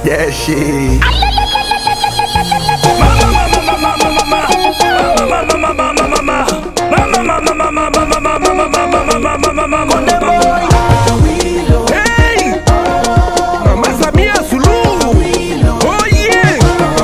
That shit. Hey! Mama Samia Suluhu. Oh yeah.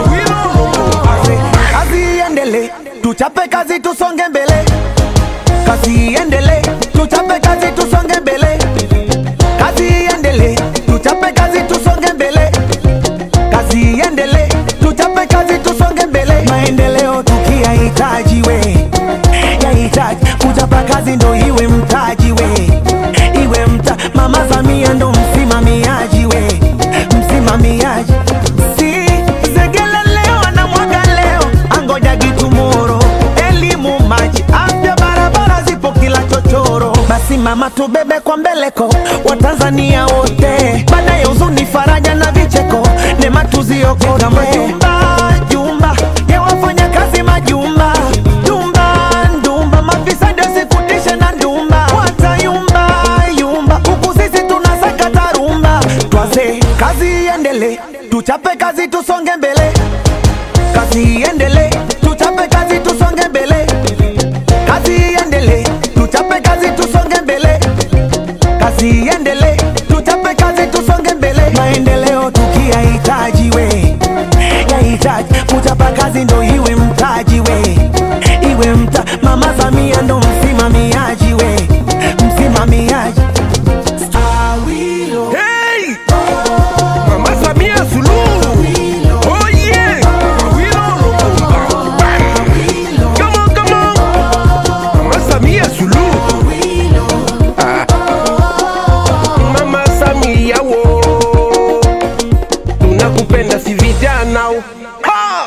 Kazi iendele, tuchape kazi tusonge mbele. Kazi iendele, tuchape kazi tusonge mbele. Kazi iendele, tuchape kazi tusonge mbele. Kazi iendele, tuchape kazi tusonge mbele. Maendeleo tukiyahitaji we, yahitaji kuchapa kazi ndo iwe mtaji we, iwe mta. Mama Samia ndo msimamiaji we, msimamiaji si Segele leo anamwaga leo, angoja gitumoro. Elimu, maji, afya, barabara zipo kila chochoro. Basi mama, tubebe kwa mbeleko Watanzania wote, baada ya huzuni, faraja na vicheko, neema tuziokote. Majumba, jumba ya wafanya kazi majumba, jumba, ndumba, mafisadi wasikutishe na ndumba, watayumba yumba, huku sisi tunasakata rumba. Twaze kazi iendele, tuchape kazi tusonge mbele kazi iendele, tuchape kazi tusonge mbele. Kazi iendele, tuchape kazi tusonge mbele. Kazi iendele, tuchape kazi tusonge mbele. Maendeleo tukiyahitaji we, yahitaji kuchapa kazi ndo iwe mtaji we, iwe mta. Mama Samia ndo msimamiaji we, msimamiaji Awilo. Hey! Mama Samia Suluhu. Oh yeah. Awilo Lumumba. Come on, come on. Mama Samia Suluhu. Ah. Mama Samia wo. Tunakupenda si vijana. Ha!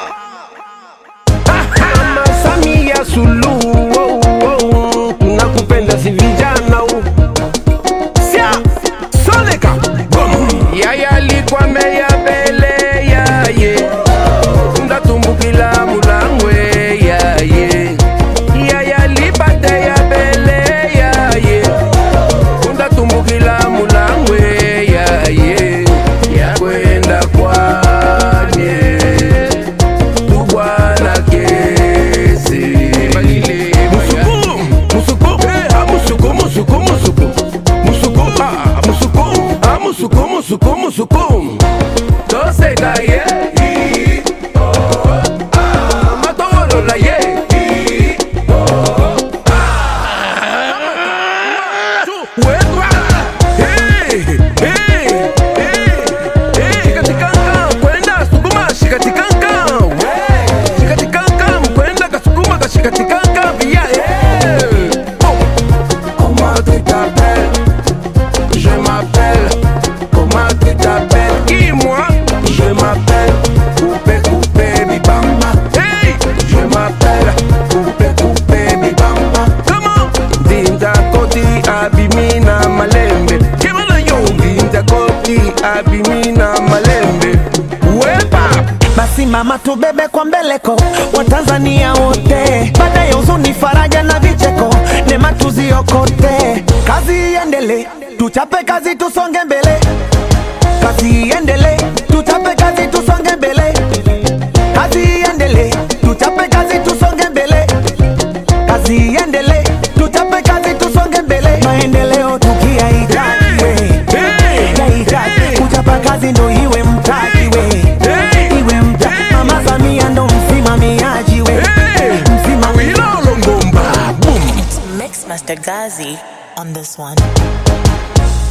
Mama Samia Suluhu. Oh, oh. Tunakupenda si vijana. Sia Soleka Boom Yaya alikuwa meya mbele yaye Ndatumbukila mulangwe yaye Yaya alipate ya mbele yaye Ndatumbukila mulangwe yaye Yakwenda kwane Tubwana kesi Musuku, musuku, eh, ah, musuku, musuku, musuku Musuku, ah, musuku, ah, musuku, musuku, musuku Toseka, yeah Ah, matolola, yeah Wekwa, hey, hey, hey, hey. Shikatikanga, kwenda sukuma, shikatikanga, we. Shikatikanga, mkwenda kasukuma, kashikatikanga, via, hey. Oh. Comment tu t'appelles Je m'appelle. Comment tu t'appelles Qui moi Je m'appelle Coupé Coupé Bibamba. Hey Je m'appelle Coupé Coupé Bibamba. Comment Dinda Koti Abimina Malembe. Kimana yo Dinda Koti Abimina Malembe. Wepa Basi mama, tubebe kwa mbeleko Watanzania wote, baada ya huzuni, faraja na vicheko, neema tuziokote. Kazi iendele, tuchape kazi tusonge mbele. Kazi iendele, tuchape kazi tusonge mbele. Kazi iendele, tuchape kazi tusonge mbele. Kazi iendele, tuchape kazi tusonge mbele. Maendeleo tukiyahitaji we, Hey! yahitaji Hey! kuchapa kazi ndo iwe mtaji we Hey! iwe mta mama Samia ndo msimamiaji we Hey! msimamiaji Awilo Longomba. Boom. Mix Master Gazi on this one.